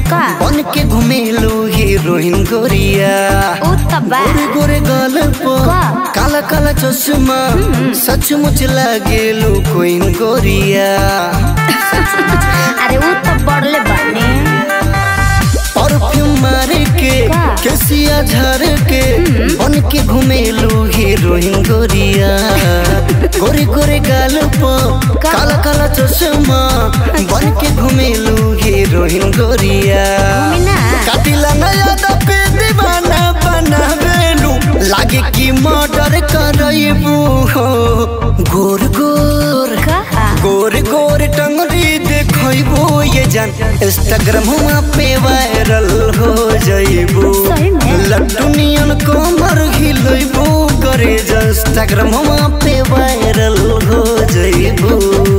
का बन के घुमेलू हीरोइन गोरिया उ त बा गोरे गोरे गाल पर का? काला काला चश्मा सचमुच लागेलू कोइन गोरिया अरे उ त बड़ले बने परफ्यूम मारे के का? केसिया झार के बन के घुमेलू हीरोइन गोरिया गोरे गोरे गाल पर का? काला काला चश्मा बन के घुमेलू हीरोइन गोरिया घूमी ना। काटिला नया दपे दीवाना बनावेलू लागे कि मर्डर करबू हो गोर गोर का गोर गोर टंगरी देखबो ये जान इंस्टाग्राम पे वायरल हो जाइबो सही में? लट्टू नियन कमर हिलैबो करे जा इंस्टाग्राम पे वायरल हो जाइबो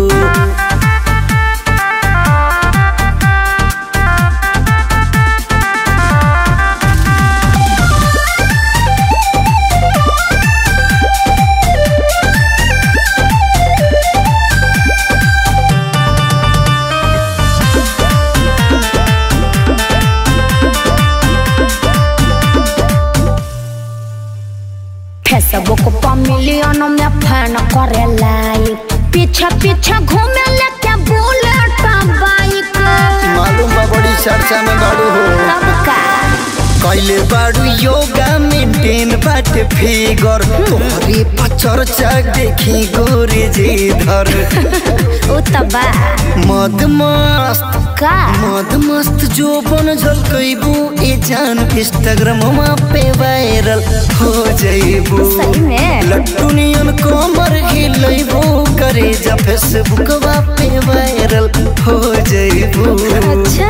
फेसबुक पर मिलियन में फैन करे लाइक पीछे पीछे घूमे लेके बुलेट बाइक मालूम बा बड़ी चर्चा में बाड़ू हो तब का कैले बाड़ू योगा मेंटेन बाटे फिगर तोहरे पर चर्चा देखी गोरे जी धर उ त बा मद मस्त का मद मस्त जो बन झलकैबू ए जान इंस्टाग्राम पे वायरल हो जाइबू सही में? लट्टू नियन कमर हिलैबू करे जा फेसबुक पे वायरल हो जाइबू अच्छा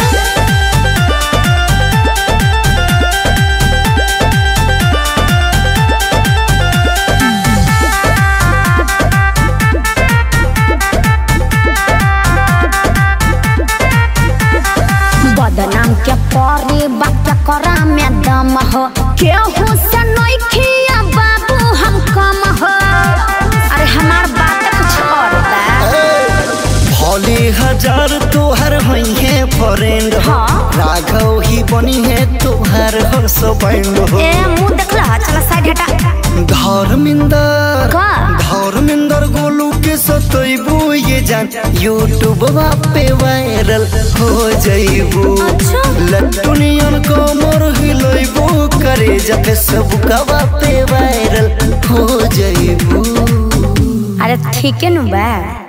बदनाम के परी बात करा में दम हो केहू से नइखिया बाबू हम कम हो अरे हमार बात कुछ और बा भले हजार तोहर होई है फ्रेंड हो हाँ। राघव ही बनी है तोहर हस्बैंड हो ए मुंह देखला चला साइड हटा धर्मिंदर का? धर्मिंदर गोलू के सतैबू ये जान यूट्यूब पे वायरल हो जाइबू अच्छा। लट्टू नियन कमर हिलैबू करे जा फेसबुक पे वायरल हो जाइबू अरे ठीक है नु बा